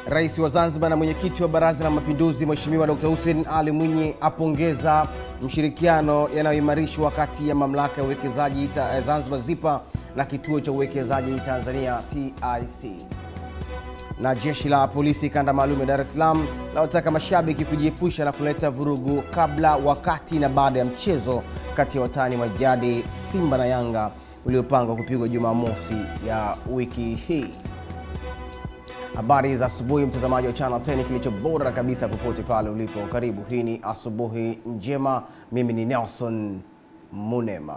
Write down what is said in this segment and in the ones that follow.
Rais wa Zanzibar na mwenyekiti wa Baraza la Mapinduzi Mheshimiwa Dr. Hussein Ali Mwinyi apongeza mshirikiano yanayoimarishwa kati ya mamlaka ya uwekezaji ta- Zanzibar ZIPA na kituo cha uwekezaji Tanzania TIC. Na jeshi la polisi kanda maalum ya Dar es Salaam lawataka mashabiki kujiepusha na kuleta vurugu kabla, wakati na baada ya mchezo kati ya watani wa jadi Simba na Yanga uliopangwa kupigwa Jumamosi ya wiki hii. Habari za asubuhi, mtazamaji wa Channel 10, kilicho bora kabisa popote pale ulipo. Karibu, hii ni asubuhi njema. Mimi ni Nelson Munema.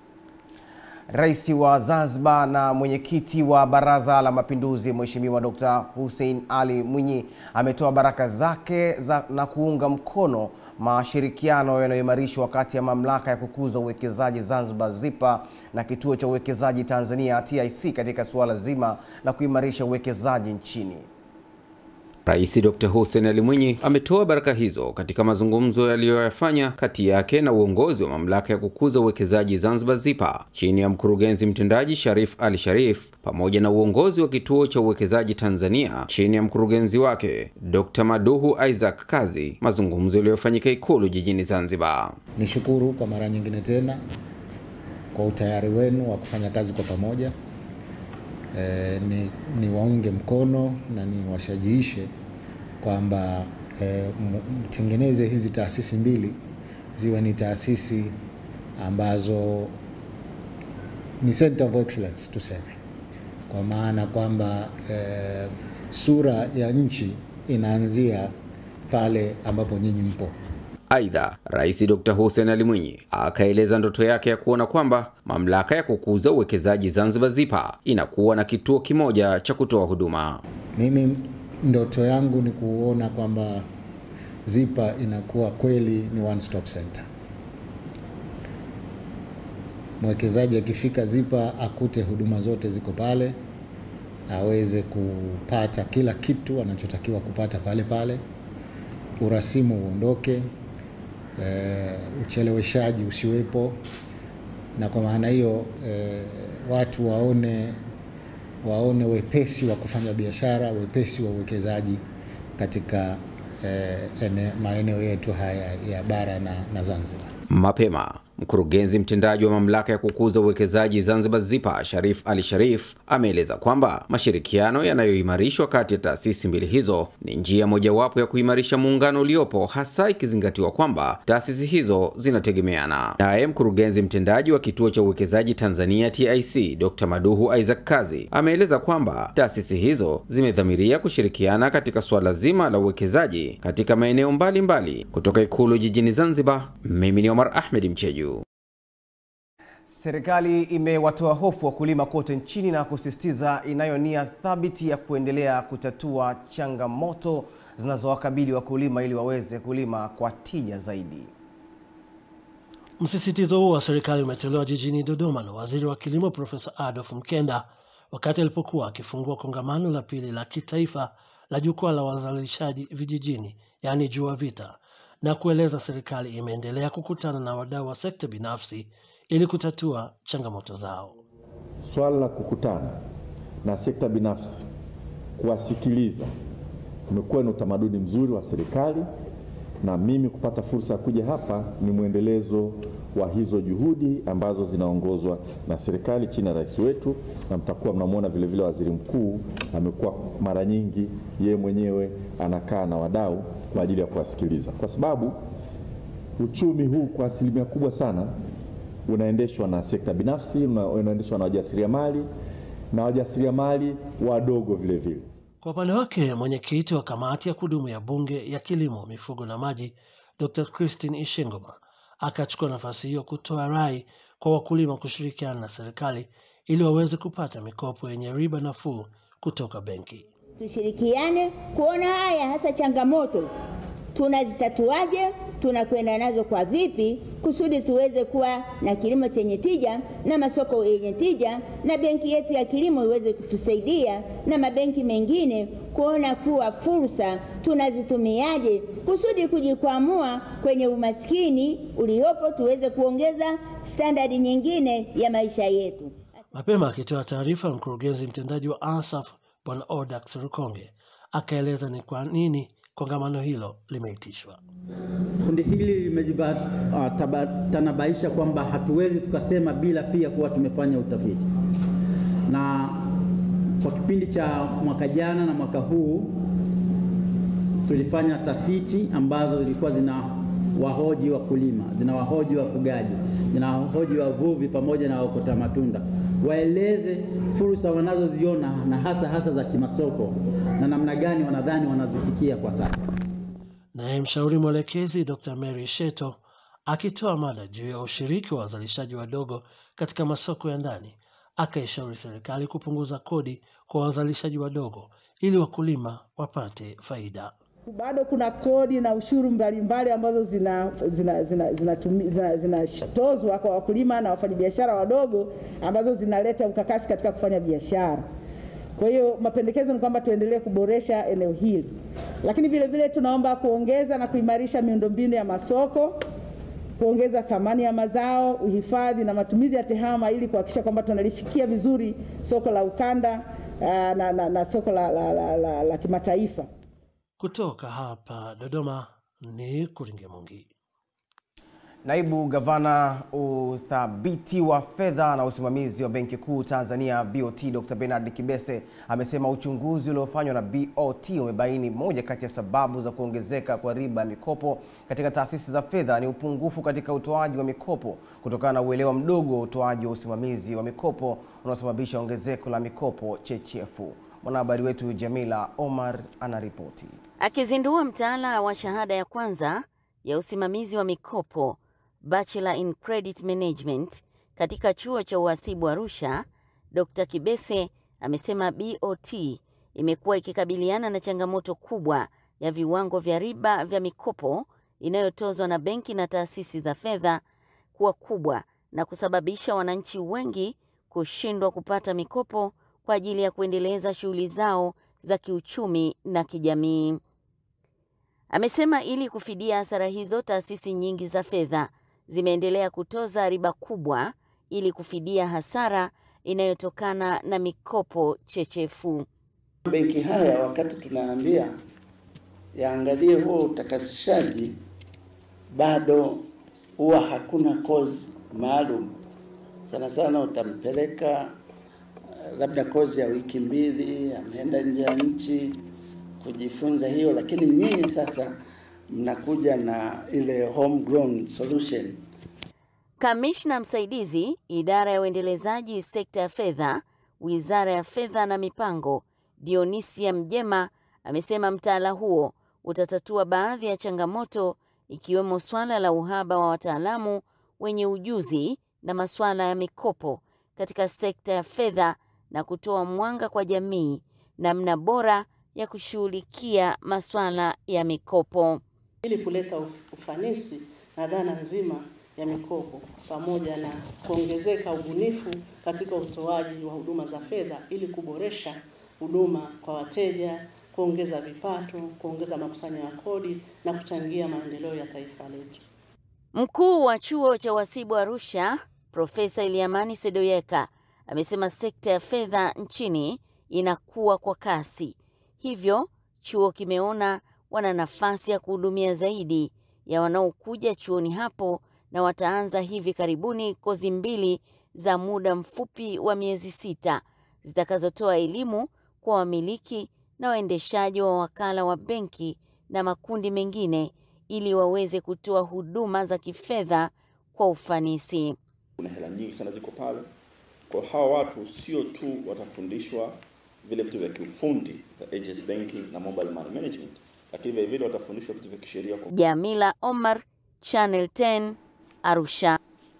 Rais wa Zanzibar na mwenyekiti wa Baraza la Mapinduzi Mheshimiwa Dr. Hussein Ali Mwinyi ametoa baraka zake za, na kuunga mkono mashirikiano yanayoimarishwa kati ya mamlaka ya kukuza uwekezaji Zanzibar ZIPA na kituo cha uwekezaji Tanzania TIC katika suala zima la kuimarisha uwekezaji nchini. Rais Dr. Hussein Ali Mwinyi ametoa baraka hizo katika mazungumzo yaliyoyafanya kati yake na uongozi wa mamlaka ya kukuza uwekezaji Zanzibar ZIPA chini ya mkurugenzi mtendaji Sharif Ali Sharif pamoja na uongozi wa kituo cha uwekezaji Tanzania chini ya mkurugenzi wake Dr. Maduhu Isaac Kazi, mazungumzo yaliyofanyika Ikulu jijini Zanzibar. Nishukuru kwa mara nyingine tena kwa utayari wenu wa kufanya kazi kwa pamoja. E, ni, ni waunge mkono na ni washajiishe kwamba e, mtengeneze hizi taasisi mbili ziwe ni taasisi ambazo ni center of excellence tuseme, kwa maana kwamba e, sura ya nchi inaanzia pale ambapo nyinyi mpo. Aidha, Rais Dr. Hussein Ali Mwinyi akaeleza ndoto yake ya kuona kwamba mamlaka ya kukuza uwekezaji Zanzibar ZIPA inakuwa na kituo kimoja cha kutoa huduma. Mimi ndoto yangu ni kuona kwamba ZIPA inakuwa kweli ni one stop center. Mwekezaji akifika ZIPA akute huduma zote ziko pale, aweze kupata kila kitu anachotakiwa kupata pale pale, urasimu uondoke, Uh, ucheleweshaji usiwepo, na kwa maana hiyo uh, watu waone waone wepesi wa kufanya biashara, wepesi wa uwekezaji katika uh, ene, maeneo yetu haya ya bara na, na Zanzibar. Mapema mkurugenzi mtendaji wa mamlaka ya kukuza uwekezaji Zanzibar ZIPA Sharif Ali Sharif ameeleza kwamba mashirikiano yanayoimarishwa kati ya taasisi mbili hizo ni njia mojawapo ya kuimarisha muungano uliopo, hasa ikizingatiwa kwamba taasisi hizo zinategemeana. Naye mkurugenzi mtendaji wa kituo cha uwekezaji Tanzania TIC Dr. Maduhu Isaac Kazi ameeleza kwamba taasisi hizo zimedhamiria kushirikiana katika suala zima la uwekezaji katika maeneo mbalimbali. Kutoka Ikulu jijini Zanzibar, mimi ni Omar Ahmed Mcheju. Serikali imewatoa hofu wakulima kote nchini na kusisitiza inayo nia thabiti ya kuendelea kutatua changamoto zinazowakabili wakulima ili waweze kulima kwa tija zaidi. Msisitizo huo wa serikali umetolewa jijini Dodoma na waziri wa kilimo Profesa Adolf Mkenda wakati alipokuwa akifungua kongamano la pili la kitaifa la jukwaa la wazalishaji vijijini, yaani JUAVITA, na kueleza serikali imeendelea kukutana na wadau wa sekta binafsi ili kutatua changamoto zao. Swala la kukutana na sekta binafsi, kuwasikiliza, umekuwa ni utamaduni mzuri wa serikali, na mimi kupata fursa ya kuja hapa ni mwendelezo wa hizo juhudi ambazo zinaongozwa na serikali chini ya rais wetu, na mtakuwa mnamwona vile vile waziri mkuu amekuwa mara nyingi yeye mwenyewe anakaa na wadau kwa ajili ya kuwasikiliza, kwa sababu uchumi huu kwa asilimia kubwa sana unaendeshwa na sekta binafsi, unaendeshwa na wajasiriamali na wajasiriamali wadogo vile vile. Kwa upande wake, mwenyekiti wa kamati ya kudumu ya bunge ya kilimo, mifugo na maji, Dr. Christine Ishengoma akachukua nafasi hiyo kutoa rai kwa wakulima kushirikiana na serikali ili waweze kupata mikopo yenye riba nafuu kutoka benki. Tushirikiane kuona haya hasa changamoto tunazitatuaje, tunakwenda nazo kwa vipi, kusudi tuweze kuwa na kilimo chenye tija na masoko yenye tija, na benki yetu ya kilimo iweze kutusaidia na mabenki mengine kuona kuwa fursa tunazitumiaje, kusudi kujikwamua kwenye umaskini uliopo, tuweze kuongeza standadi nyingine ya maisha yetu. Mapema akitoa taarifa, mkurugenzi mtendaji wa ASAF Bwana Odax Rukonge akaeleza ni kwa nini kongamano hilo limeitishwa. Kundi hili limetanabaisha kwamba hatuwezi tukasema bila pia kuwa tumefanya utafiti, na kwa kipindi cha mwaka jana na mwaka huu tulifanya tafiti ambazo zilikuwa zina wahoji wakulima, zina wahoji wafugaji, zina wahoji wavuvi pamoja na waokota matunda, waeleze fursa wanazoziona na hasa hasa za kimasoko na namna gani wanadhani wanazifikia kwa sasa. Naye mshauri mwelekezi Dr. Mary Sheto akitoa mada juu ya ushiriki wa wazalishaji wadogo katika masoko ya ndani, akaishauri serikali kupunguza kodi kwa wazalishaji wadogo ili wakulima wapate faida. Bado kuna kodi na ushuru mbalimbali ambazo zinatozwa zina, zina, zina, zina, zina, zina kwa wakulima na wafanyabiashara wadogo ambazo zinaleta ukakasi katika kufanya biashara. Kwa hiyo mapendekezo ni kwamba tuendelee kuboresha eneo hili, lakini vile vile tunaomba kuongeza na kuimarisha miundombinu ya masoko, kuongeza thamani ya mazao, uhifadhi na matumizi ya tehama ili kuhakikisha kwamba tunalifikia vizuri soko la ukanda uh, na, na, na soko la, la, la, la, la kimataifa. Kutoka hapa Dodoma ni Kuringe Mungi. Naibu Gavana uthabiti wa fedha na usimamizi wa Benki Kuu Tanzania BOT Dr. Bernard Kibese amesema uchunguzi uliofanywa na BOT umebaini moja kati ya sababu za kuongezeka kwa riba ya mikopo katika taasisi za fedha ni upungufu katika utoaji wa mikopo kutokana na uelewa mdogo wa utoaji wa usimamizi wa mikopo unaosababisha ongezeko la mikopo chechefu. Mwanahabari wetu Jamila Omar anaripoti. Akizindua mtaala wa shahada ya kwanza ya usimamizi wa mikopo Bachelor in Credit Management katika chuo cha uhasibu Arusha, Dr. Kibese amesema BOT imekuwa ikikabiliana na changamoto kubwa ya viwango vya riba vya mikopo inayotozwa na benki na taasisi za fedha kuwa kubwa na kusababisha wananchi wengi kushindwa kupata mikopo kwa ajili ya kuendeleza shughuli zao za kiuchumi na kijamii. Amesema ili kufidia hasara hizo, taasisi nyingi za fedha zimeendelea kutoza riba kubwa ili kufidia hasara inayotokana na mikopo chechefu. Benki haya wakati tunaambia yaangalie huo utakasishaji, bado huwa hakuna kozi maalum. Sana sana utampeleka labda kozi ya wiki mbili, ameenda nje ya nchi kujifunza hiyo, lakini nyinyi sasa mnakuja na ile homegrown solution. Kamishna msaidizi idara ya uendelezaji sekta ya fedha, Wizara ya Fedha na Mipango, Dionisia Mjema amesema mtaala huo utatatua baadhi ya changamoto ikiwemo swala la uhaba wa wataalamu wenye ujuzi na masuala ya mikopo katika sekta ya fedha na kutoa mwanga kwa jamii namna bora ya kushughulikia masuala ya mikopo ili kuleta ufanisi na dhana nzima ya mikopo pamoja na kuongezeka ubunifu katika utoaji wa huduma za fedha ili kuboresha huduma kwa wateja, kuongeza vipato, kuongeza makusanyo ya kodi na kuchangia maendeleo ya taifa letu. Mkuu wa chuo cha uhasibu Arusha, Profesa Iliamani Sedoyeka amesema sekta ya fedha nchini inakuwa kwa kasi, hivyo chuo kimeona wana nafasi ya kuhudumia zaidi ya wanaokuja chuoni hapo na wataanza hivi karibuni kozi mbili za muda mfupi wa miezi sita zitakazotoa elimu kwa wamiliki na waendeshaji wa wakala wa benki na makundi mengine ili waweze kutoa huduma za kifedha kwa ufanisi. Kuna hela nyingi sana ziko pale. Kwa hawa watu sio tu watafundishwa vile vitu vya kiufundi vya agency banking na mobile money management, lakini vile vile watafundishwa vitu vya kisheria. Jamila Omar, Channel 10, Arusha.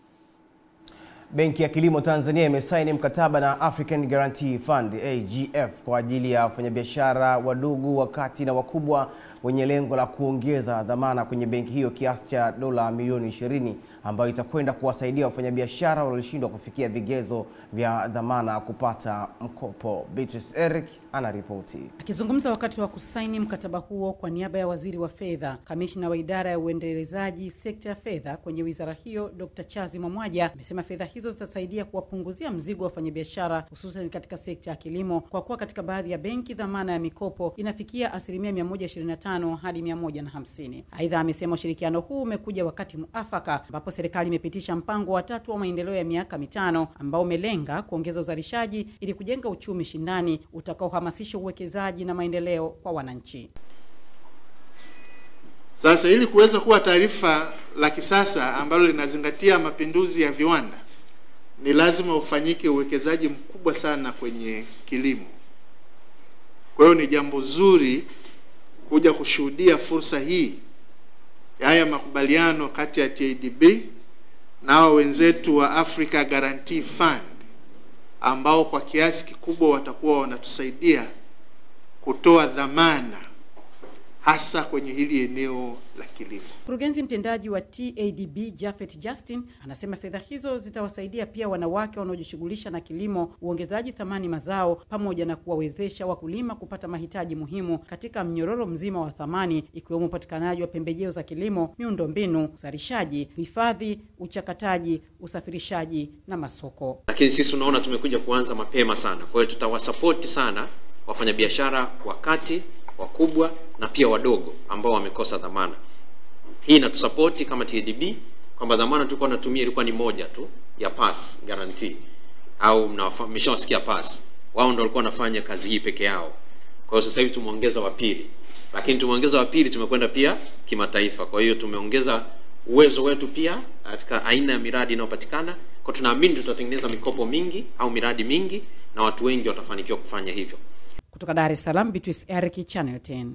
Benki ya Kilimo Tanzania imesaini mkataba na African Guarantee Fund AGF kwa ajili ya wafanyabiashara wadogo, wakati na wakubwa wenye lengo la kuongeza dhamana kwenye benki hiyo kiasi cha dola milioni 20 ambayo itakwenda kuwasaidia wafanyabiashara walioshindwa kufikia vigezo vya dhamana kupata mkopo. Beatrice Eric anaripoti. Akizungumza wakati wa kusaini mkataba huo kwa niaba ya waziri wa fedha, kamishna wa idara ya uendelezaji sekta ya fedha kwenye wizara hiyo, Dr. Chazi Mwamwaja amesema fedha hizo hizo zitasaidia kuwapunguzia mzigo wa wafanyabiashara hususan katika sekta ya kilimo, kwa kuwa katika baadhi ya benki dhamana ya mikopo inafikia asilimia 125 hadi 150. Aidha, amesema ushirikiano huu umekuja wakati muafaka ambapo serikali imepitisha mpango wa tatu wa maendeleo ya miaka mitano ambao umelenga kuongeza uzalishaji ili kujenga uchumi shindani utakaohamasisha uwekezaji na maendeleo kwa wananchi. Sasa ili kuweza kuwa taifa la kisasa ambalo linazingatia mapinduzi ya viwanda, ni lazima ufanyike uwekezaji mkubwa sana kwenye kilimo. Kwa hiyo ni jambo zuri kuja kushuhudia fursa hii ya haya makubaliano kati ya TADB na hao wenzetu wa Africa Guarantee Fund ambao kwa kiasi kikubwa watakuwa wanatusaidia kutoa dhamana hasa kwenye hili eneo la kilimo. Mkurugenzi mtendaji wa TADB Jafet Justin anasema fedha hizo zitawasaidia pia wanawake wanaojishughulisha na kilimo, uongezaji thamani mazao, pamoja na kuwawezesha wakulima kupata mahitaji muhimu katika mnyororo mzima wa thamani, ikiwemo upatikanaji wa pembejeo za kilimo, miundombinu, uzalishaji, hifadhi, uchakataji, usafirishaji na masoko. Lakini sisi tunaona tumekuja kuanza mapema sana, kwa hiyo tutawasapoti sana wafanyabiashara wakati wakubwa na pia wadogo ambao wamekosa dhamana. Hii inatusapoti kama TADB kwamba dhamana tulikuwa tunatumia ilikuwa ni moja tu ya pass guarantee, au mmeshawasikia pass, wao ndio walikuwa wanafanya kazi hii peke yao. Kwa hiyo sasa hivi tumeongeza wa pili, lakini tumeongeza wa pili, tumekwenda pia kimataifa. Kwa hiyo tumeongeza uwezo wetu pia katika aina ya miradi inayopatikana. Kwa tunaamini tutatengeneza mikopo mingi au miradi mingi na watu wengi watafanikiwa kufanya hivyo. Kutoka Dar es Salaam, Beatrice Eric, Channel 10.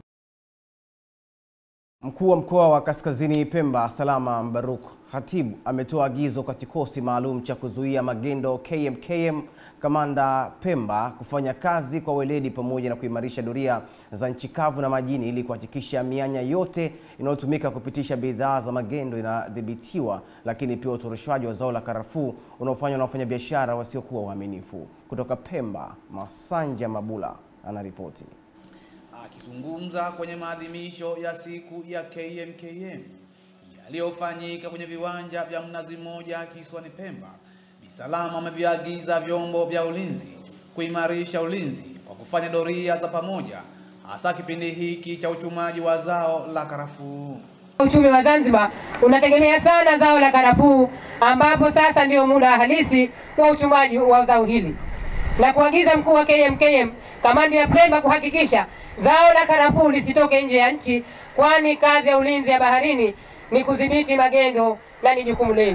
Mkuu wa mkoa wa Kaskazini Pemba Salama Mbaruk Khatibu ametoa agizo kwa kikosi maalum cha kuzuia magendo KMKM Kamanda Pemba kufanya kazi kwa weledi pamoja na kuimarisha doria za nchi kavu na majini ili kuhakikisha mianya yote inayotumika kupitisha bidhaa za magendo inadhibitiwa, lakini pia utoroshaji wa zao la karafuu unaofanywa na wafanyabiashara wasiokuwa waaminifu. Kutoka Pemba, Masanja Mabula anaripoti. Akizungumza kwenye maadhimisho ya siku ya KMKM yaliyofanyika kwenye viwanja vya Mnazi Mmoja kisiwani Pemba, Bi Salama ameviagiza vyombo vya ulinzi kuimarisha ulinzi kwa kufanya doria za pamoja, hasa kipindi hiki cha uchumaji wa zao la karafuu. Uchumi wa Zanzibar unategemea sana zao la karafuu, ambapo sasa ndio muda halisi wa uchumaji wa zao hili, na kuagiza mkuu wa KMKM kamandi ya Pemba kuhakikisha zao la karafuu lisitoke nje ya nchi, kwani kazi ya ulinzi ya baharini ni kudhibiti magendo na ni jukumu lenu.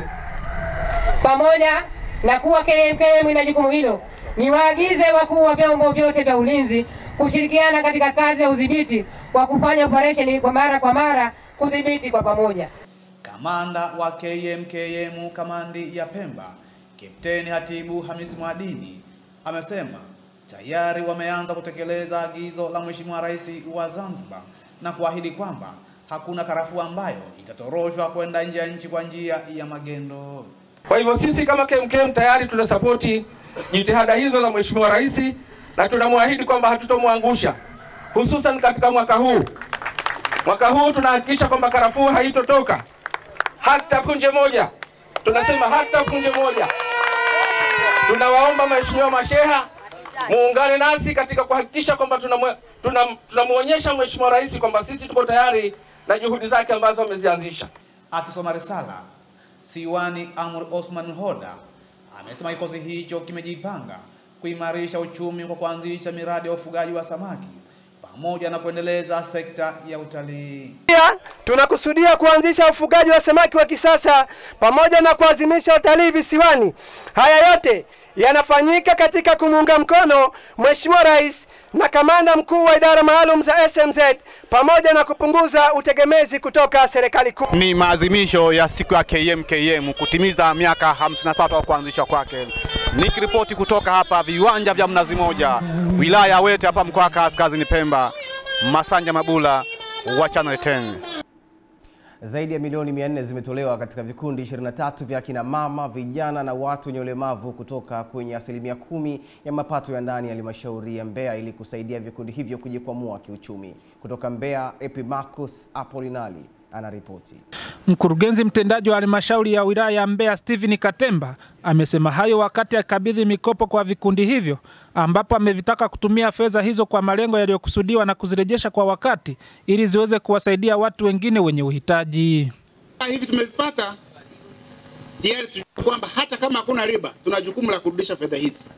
Pamoja na kuwa KMKM ina jukumu hilo, niwaagize wakuu wa vyombo vyote vya ulinzi kushirikiana katika kazi ya udhibiti wa kufanya operesheni kwa mara kwa mara kudhibiti kwa pamoja. Kamanda wa KMKM kamandi ya Pemba, Kapteni Hatibu Hamisi Mwadini amesema tayari wameanza kutekeleza agizo la Mheshimiwa Rais wa Zanzibar na kuahidi kwamba hakuna karafuu ambayo itatoroshwa kwenda nje ya nchi kwa njia ya magendo. Kwa hivyo sisi kama KMKM tayari tunasapoti jitihada hizo za Mheshimiwa Rais na tunamwahidi kwamba hatutomwangusha, hususan katika mwaka huu. Mwaka huu tunahakikisha kwamba karafuu haitotoka hata punje moja, tunasema hata punje moja. Tunawaomba Mheshimiwa masheha muungane nasi katika kuhakikisha kwamba tunamwonyesha tuna, tuna Mheshimiwa Rais kwamba sisi tuko tayari na juhudi zake ambazo amezianzisha. Akisoma risala, Siwani Amr Osman Hoda amesema kikosi hicho kimejipanga kuimarisha uchumi kwa kuanzisha miradi ya ufugaji wa samaki pamoja na kuendeleza sekta ya utalii. Pia tunakusudia kuanzisha ufugaji wa samaki wa kisasa pamoja na kuazimisha utalii visiwani. Haya yote yanafanyika katika kumuunga mkono Mheshimiwa Rais na kamanda mkuu wa idara maalum za SMZ pamoja na kupunguza utegemezi kutoka serikali kuu. Ni maadhimisho ya siku ya KMKM kutimiza miaka 53 wa kuanzishwa kwake. Nikiripoti kutoka hapa viwanja vya Mnazi Moja, wilaya ya Wete hapa mkoa wa Kaskazini Pemba, Masanja Mabula wa Channel 10. Zaidi ya milioni 400 zimetolewa katika vikundi 23 vya kina mama, vijana na watu wenye ulemavu kutoka kwenye asilimia kumi ya mapato ya ndani ya halmashauri ya Mbeya ili kusaidia vikundi hivyo kujikwamua kiuchumi. Kutoka Mbeya, Epimacus Apolinali anaripoti. Mkurugenzi mtendaji wa halmashauri ya wilaya ya Mbeya Stephen Katemba amesema hayo wakati akikabidhi mikopo kwa vikundi hivyo, ambapo amevitaka kutumia fedha hizo kwa malengo yaliyokusudiwa na kuzirejesha kwa wakati ili ziweze kuwasaidia watu wengine wenye uhitaji. hivi tumevipata tayari, tujue kwamba hata kama hakuna riba, tuna jukumu la kurudisha fedha hizi.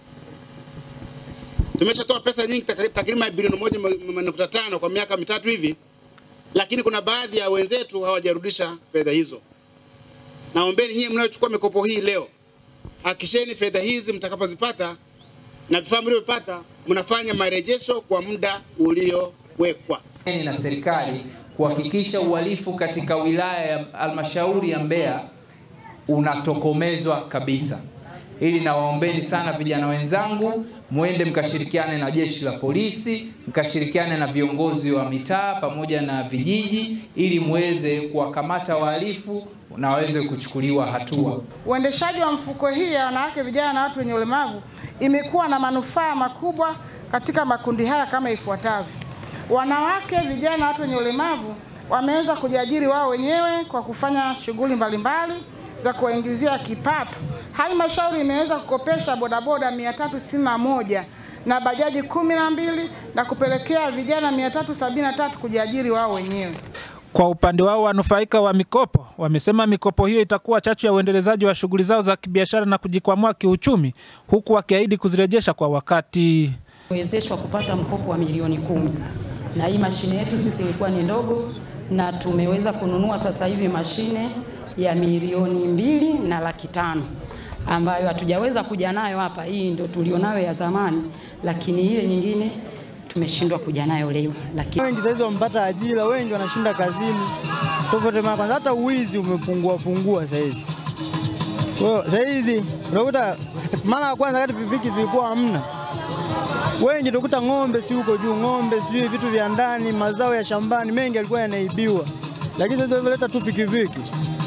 Tumeshatoa pesa nyingi tak- takriban bilioni moja m- nukta tano kwa miaka mitatu hivi, lakini kuna baadhi ya wenzetu hawajarudisha fedha hizo. Naombeni nyie mnayochukua mikopo hii leo, hakisheni fedha hizi mtakapozipata na vifaa mlivyopata mnafanya marejesho kwa muda uliowekwa. na serikali kuhakikisha uhalifu katika wilaya ya halmashauri ya Mbeya unatokomezwa kabisa. Ili nawaombeni sana vijana wenzangu, mwende mkashirikiane na jeshi la polisi, mkashirikiane na viongozi wa mitaa pamoja na vijiji, ili muweze kuwakamata wahalifu na waweze kuchukuliwa hatua. Uendeshaji wa mfuko hii ya wanawake, vijana na watu wenye ulemavu imekuwa na manufaa makubwa katika makundi haya kama ifuatavyo. Wanawake, vijana na watu wenye ulemavu wameweza kujiajiri wao wenyewe kwa kufanya shughuli mbalimbali za kuwaingizia kipato. Halmashauri imeweza kukopesha bodaboda 361 na bajaji kumi na mbili na kupelekea vijana 373 kujiajiri wao wenyewe. Kwa upande wao wanufaika wa mikopo wamesema mikopo hiyo itakuwa chachu ya uendelezaji wa shughuli zao za kibiashara na kujikwamua kiuchumi, huku wakiahidi kuzirejesha kwa wakati. wezeshwa kupata mkopo wa milioni kumi na hii mashine yetu sisi ilikuwa ni ndogo, na tumeweza kununua sasa hivi mashine ya milioni mbili na laki tano ambayo hatujaweza kuja nayo hapa. Hii ndio tulionayo ya zamani, lakini ile nyingine tumeshindwa kuja nayo leo, lakini Wengi saizi wamepata ajira, wengi wanashinda kazini tofauti mara kwanza, hata uwizi umepungua pungua saizi. Kwa hiyo saizi unakuta mara ya kwanza kati pikipiki zilikuwa hamna, wengi tukuta ng'ombe si huko juu, ng'ombe sijui vitu vya ndani, mazao ya shambani mengi yalikuwa yanaibiwa, lakini sasa hivi tu pikipiki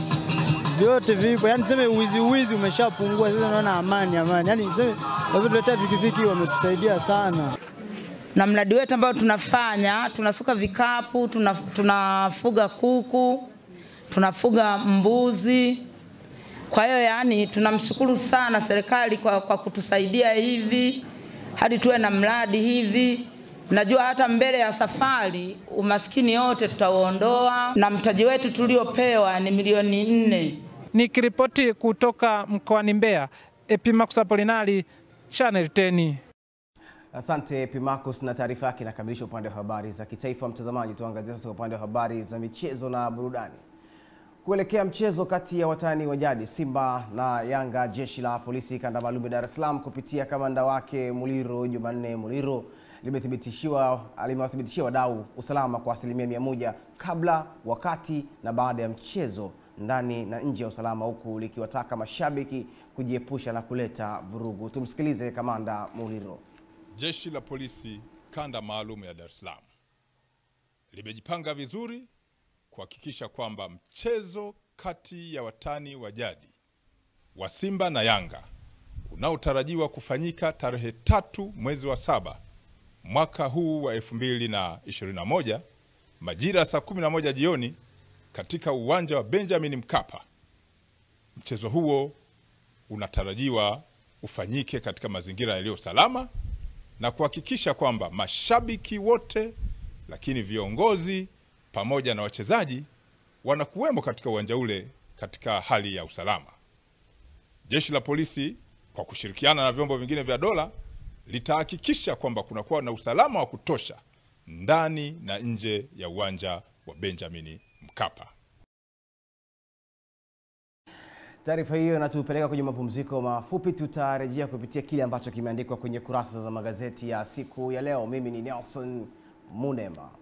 vyote vipo, yani tuseme uwizi uwizi umeshapungua sasa, naona amani amani, yani tuseme walivyotuletea pikipiki wametusaidia sana. na mradi wetu ambao tunafanya tunasuka vikapu, tuna- tunafuga kuku, tunafuga mbuzi. Kwa hiyo yani tunamshukuru sana serikali kwa, kwa kutusaidia hivi hadi tuwe na mradi hivi. Najua hata mbele ya safari umaskini yote tutauondoa, na mtaji wetu tuliopewa ni milioni nne. Nikiripoti kutoka mkoani Mbeya, Epimax Apolinari, Channel 10. Asante Pimarcus, na taarifa yake inakamilisha upande wa habari za kitaifa. Mtazamaji, tuangazie sasa upande wa habari za michezo na burudani. Kuelekea mchezo kati ya watani wa jadi Simba na Yanga, jeshi la polisi kanda maalum ya Dar es Salaam kupitia kamanda wake Muliro Jumanne Muliro limethibitishiwa limewathibitishia wadau usalama kwa asilimia mia moja kabla, wakati na baada ya mchezo ndani na nje ya usalama, huku likiwataka mashabiki kujiepusha na kuleta vurugu. Tumsikilize kamanda Muliro. Jeshi la polisi kanda maalum ya Dar es Salaam limejipanga vizuri kuhakikisha kwamba mchezo kati ya watani wa jadi wa Simba na Yanga unaotarajiwa kufanyika tarehe tatu mwezi wa saba mwaka huu wa 2021 majira ya saa 11 jioni katika uwanja wa Benjamin Mkapa. Mchezo huo unatarajiwa ufanyike katika mazingira yaliyo salama na kuhakikisha kwamba mashabiki wote, lakini viongozi pamoja na wachezaji wanakuwemo katika uwanja ule katika hali ya usalama. Jeshi la polisi kwa kushirikiana na vyombo vingine vya dola litahakikisha kwamba kunakuwa na usalama wa kutosha ndani na nje ya uwanja wa Benjamin Mkapa. Taarifa hiyo inatupeleka kwenye mapumziko mafupi. Tutarejea kupitia kile ambacho kimeandikwa kwenye kurasa za magazeti ya siku ya leo. Mimi ni Nelson Munema.